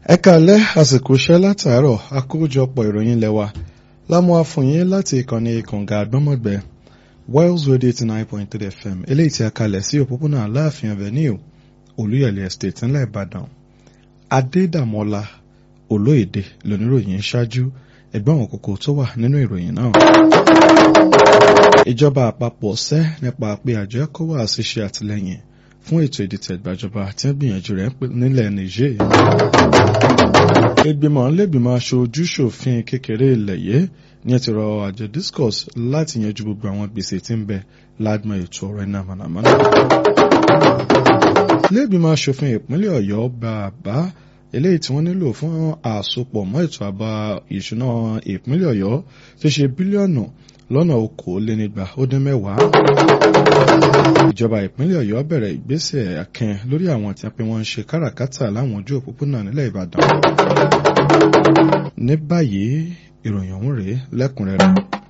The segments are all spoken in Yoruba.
ẹ kàlẹ́ àsìkò iṣẹ́ látàárọ̀ àkójọpọ̀ ìròyìn lẹ́wà lámú àfòyín láti ìkànnì kànga àgbọ́mọ̀gbẹ́ Wales Radio eighty nine point three FM eléyìí tí a kalẹ̀ sí òpópónà Aláàfin Avenue Olúyọ̀lé Estate ńlẹ̀ Ìbàdàn Adédàmọ́lá Olóyèdè lóníròyìn ṣáájú ẹgbẹ́ àwọn kókó tó wà nínú ìròyìn náà. Ìjọba àpapọ̀ sẹ́ nípa pé àjọ ECOWAS ṣe àtìlẹ́yìn fún ètò ìdìtẹ̀ ìgbàjọba tí wọ́n gbìyànjú rẹ̀ nílẹ̀ Niger. ìgbìmọ̀ lẹ́gbìmọ̀ aṣojú ṣòfin kékeré ilẹ̀ yìí ní ẹ ti rọ àjọ discos láti yanjú gbogbo àwọn gbèsè tí ń bẹ ládùn ètò ọ̀rọ̀ iná mànàmáná. lẹ́gbìmọ̀ aṣòfin ìpínlẹ̀ Ọ̀yọ́ gba àbá eléyìí tí wọ́n nílò fún àsopọ̀ mọ́ ètò àbá ìṣúná ìpínlẹ̀ Ọ̀yọ́ tó ṣe bílíọ̀nù lọ́nà okòólénígba ó dín mẹ́wàá. ìjọba ìpínlẹ̀ Ọ̀yọ́ bẹ̀rẹ̀ ìgbésẹ̀ akin lórí àwọn tí wọ́n pe wọ́n ń ṣe káràkátà láwọn ojú òpópónà nílẹ̀ Ìbàdàn. ní báyìí ìròyìn ọ̀hún rèé lẹ́kùnrẹ́rẹ́.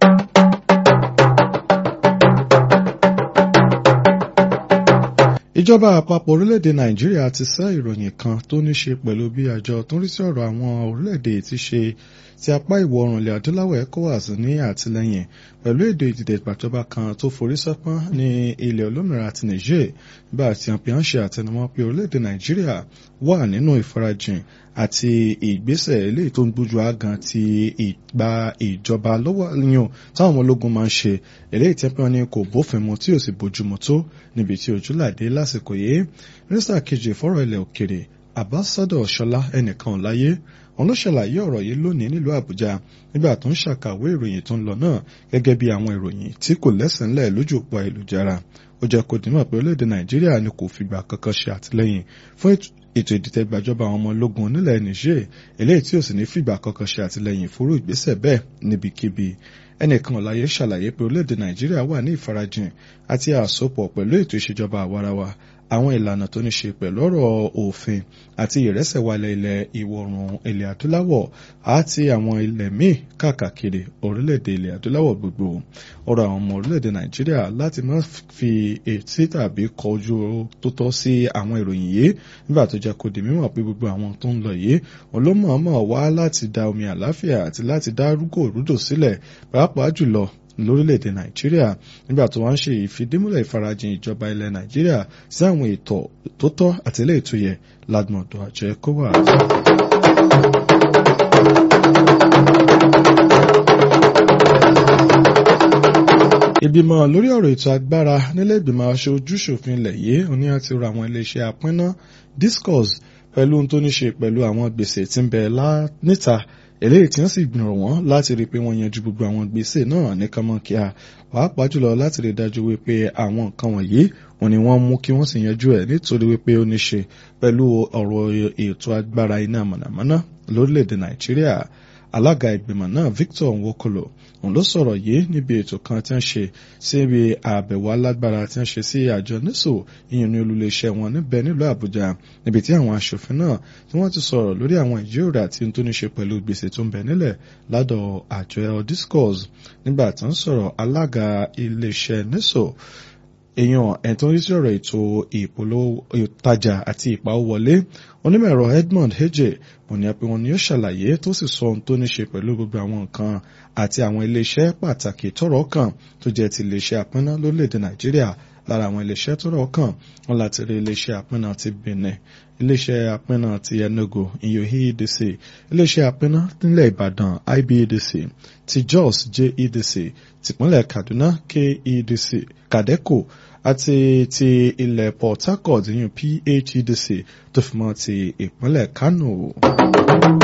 ìjọba àpapọ̀ orílẹ̀-èdè nàìjíríà ti sẹ́ ìròyìn kan tó ní ṣe pẹ̀lú bí àjọ tó ń rí sí ọ̀rọ̀ àwọn orílẹ̀-èdè ti ṣe ti apá ìwọ̀ oòrùn ilẹ̀ adúláwọ̀ ECOWAS ní àtìlẹ́yìn pẹ̀lú èdè ìdìdè ìgbàjọba kan tó forí sọ́pọ́n ní ilẹ̀ olómìnira ti Niger nígbà tí wọ́n fi ń ṣe àtẹnumọ́ pé orílẹ̀-èdè nàìjíríà wà nínú ìfarajìn àti ìgbésẹ̀ eléyìí tó ń gbójú àgàn ti ìgbà ìjọba lọ́wọ́ yan táwọn ọmọ ológun máa ń ṣe eléyìí tí wọ́n ní kò bófin mu tí ò sì bójúmu tó níbi tí ojúlàdé lásìkò yìí mínísítà kejì fọ́rọ̀ ilẹ̀ òkèrè àbásádọ̀ ṣọlá ẹnìkan ò láyé òun ló ṣàlàyé ọ̀rọ̀ yìí lónìí nílùú àbújá nígbà tó ń ṣàkàwé ìròyìn tó ń lọ náà gẹ́gẹ́ bí àwọn ìròyìn tí kò lẹ́sẹ̀ ńlẹ̀ lójú òpó ayélujára ó jẹ́ kó dìímọ̀ pé orílẹ̀-èdè nàìjíríà ni kò fìgbà kankan ṣe àtìlẹ́yìn fún ètò ìdìtẹ̀ gbàjọba àwọn ọmọ ológun nílẹ̀ Niger eléyìí tí ò sì ní fìgbà kankan ṣe àtìlẹ́yìn fúrú ìgbésẹ̀ bẹ́ẹ̀ níbikíbi ẹnìkan ọ̀láyé ṣàlàyé pé orílẹ̀-èdè nàìjíríà wà ní ìfarajìn àti àsopọ̀ pẹ̀lú ètò ìṣèjọba àwarawa àwọn ìlànà tó ní ṣe pẹ̀lú ọ̀rọ̀ òfin àti ìrẹsẹ̀wálẹ̀ ilẹ̀ ìwọ̀-oòrùn ilẹ̀ adúláwọ̀ àti àwọn ilẹ̀ míì káàkiri orílẹ̀-èdè ilẹ̀ adúláwọ̀ gbogbo ọ̀rọ̀ àwọn ọmọ orílẹ̀-èdè nàìjíríà láti má fi etí tàbí kọjú tó tọ́ sí àwọn ìròyìn yìí nígbà tó jẹ́ kó di mímọ̀ pé gbogbo àwọn tó ń lọ yìí olómọ̀ọ́mọ̀ wá láti da omi àláfíà àti láti dá rúgò rúdò sílẹ̀ pàápàá jùlọ lórílẹ̀‐èdè nàìjíríà nígbà tó wá ń ṣe ìfidímúlẹ̀ ìfarajìn ìjọba ilẹ̀ nàìjíríà sí àwọn ètò tó tọ́ àti ilé ètò yẹ lágbọ̀ndọ̀ àjọ ECOWAS. ìgbìmọ̀ lórí ọ̀rọ̀ ètò agbára nílé ìgbìmọ̀ aṣojú-ṣòfin ilẹ̀ yìí òní àti rọ àwọn iléeṣẹ́ apínná discos pẹ̀lú ohun tó ní ṣe pẹ̀lú àwọn gbèsè tí ń bẹ níta eléyìí tí wọ́n sì gbìyànjú wọn láti rí i pé wọ́n yanjú gbogbo àwọn gbèsè náà ní kánmọ́kíá pàápàá jùlọ láti rí i dájú wípé àwọn nǹkan wọ̀nyí wọ́n ní wọ́n mú kí wọ́n sì yanjú ẹ̀ nítorí wípé ó ní ṣe pẹ̀lú ọ̀rọ̀ ètò agbára iná mọ̀nàmọ́ná lórílẹ̀‐èdè nàìjíríà alága ìgbìmọ̀ náà Victor Nwokolo òun ló sọ̀rọ̀ yìí níbi ètò kan tí wọ́n ṣe síbi àbẹ̀wò alágbára tí wọ́n ṣe sí àjọ nísò ìyẹn ní olùléeṣẹ́ wọn níbẹ̀ nílùú Àbújá níbi tí àwọn aṣòfin náà tí wọ́n ti sọ̀rọ̀ lórí àwọn ìjíròrò àti ohun tó ní ṣe pẹ̀lú gbèsè tó ń bẹ nílẹ̀ ládọ̀ àjọ discourse nígbà tí wọ́n sọ̀rọ̀ alága iléeṣẹ́ nísò èèyàn ẹ̀tọ́ ní sọ̀rọ̀ ètò ìpolówó ìtajà àti ìpawówọlé onímọ̀-ẹ̀rọ Edmond Heje wọ́n ní pé wọ́n ní ó ṣàlàyé tó sì sọ ohun tó ní ṣe pẹ̀lú gbogbo àwọn nǹkan àti àwọn iléeṣẹ́ pàtàkì tọ́rọ̀ kàn tó jẹ́ ti iléeṣẹ́ àpínná lórílẹ̀‐èdè Nàìjíríà lára àwọn iléeṣẹ́ tọ́rọ̀ kàn wọ́n láti rí iléeṣẹ́ àpínná ti Benin iléeṣẹ́ àpínná ti Enugu iyohi EDC iléeṣẹ́ àpínná nílẹ̀ Ìbàdàn IBEDC ti Jos JEDC tìpínlẹ̀ Kaduna KEDC Kadeco àti ti ilẹ̀ Port Harcourt yìí PHEDC tó fi mọ́ ti ìpínlẹ̀ Kano.